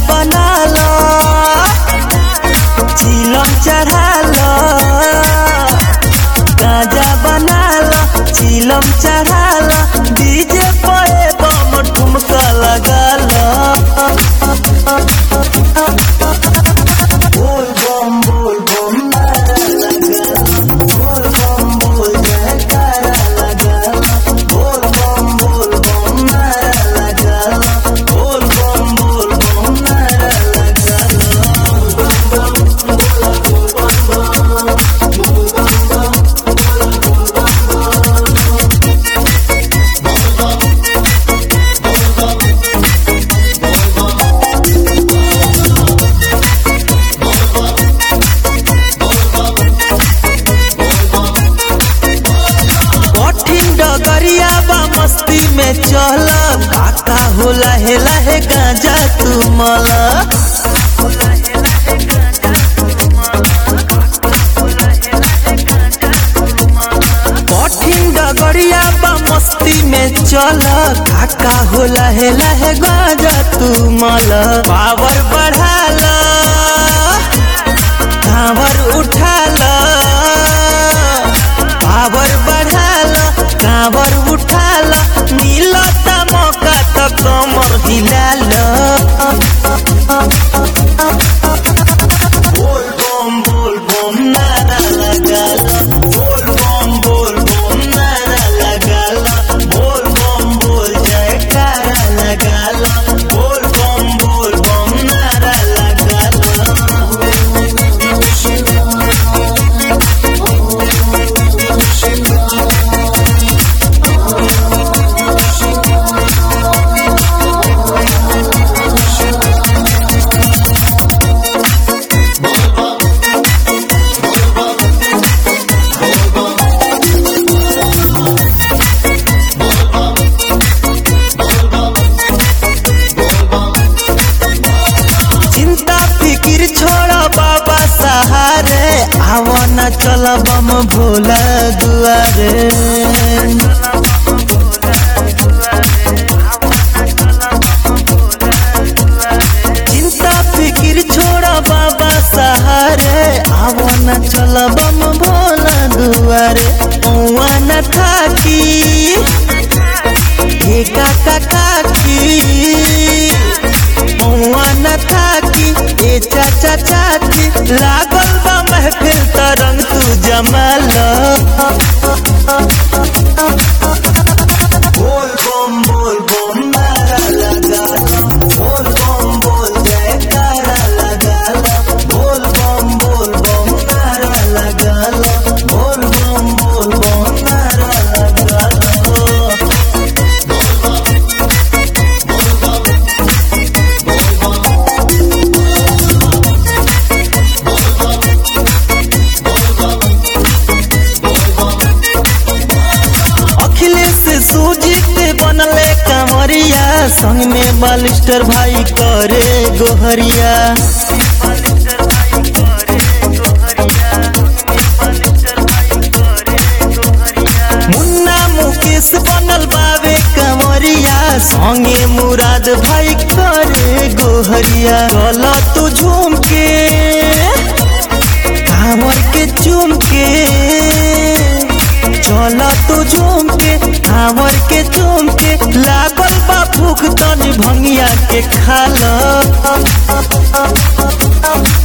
बना लो चिलम चढ़ा लो गाजा बना लो चिलम चढ़ा लो डीजे पे बम ठुमका लगा लो बोल बम बोल बम नारा लगा लो बोल बम बोल जयकारा लगा लो बोल बम बोल बम नारा लगा लो बोल बम बोल बम नारा लगा लो कठिन डगरिया बा मस्ती में चल काका हो लहे लहे गांजा तू मला कठिन डगरिया बा मस्ती में चल काका हो लहे लहे गांजा तू मला पावर बढ़ा ला कांवर उठा ला पावर बढ़ाल कांवर उठाल मिलता मौका तो कमर हिलाल बोल बम बोल बम नारा लगाल बोल बम बोल बम नारा लगाल बोल बम बोल जयकारा लगाल बोल बम बोल बम नारा लगाल चिंता फिकिर छोड़ बाबा सहारे आवन चल बम भोला दुआरे चिंता फिकिर छोड़ बाबा सहारे आवन चल बम भोला दुआरे पौआ न थाकी हे काका काकी पौआ न थाकी ए चाचा चाची लागल बा महफिल तरंग तू जमाल बोल बम बोल बम नारा लगा लो बोल बम बोल जयकारा लगा लो बोल बम बोल बम नारा लगा लो बोल बम बोल बम नारा लगा लो अखिलेश सूजित बनले कंवरिया संग में बालिस्टर भाई करे गोहरिया मुन्ना मुकेश बनल बाबे कंवरिया संगे मुराद भाई करे गोहरिया चल तू झूम के कांवर के चूम के चल तू झूम के कांवर के चूम के लागल बा भूख तनी भंगिया के खाल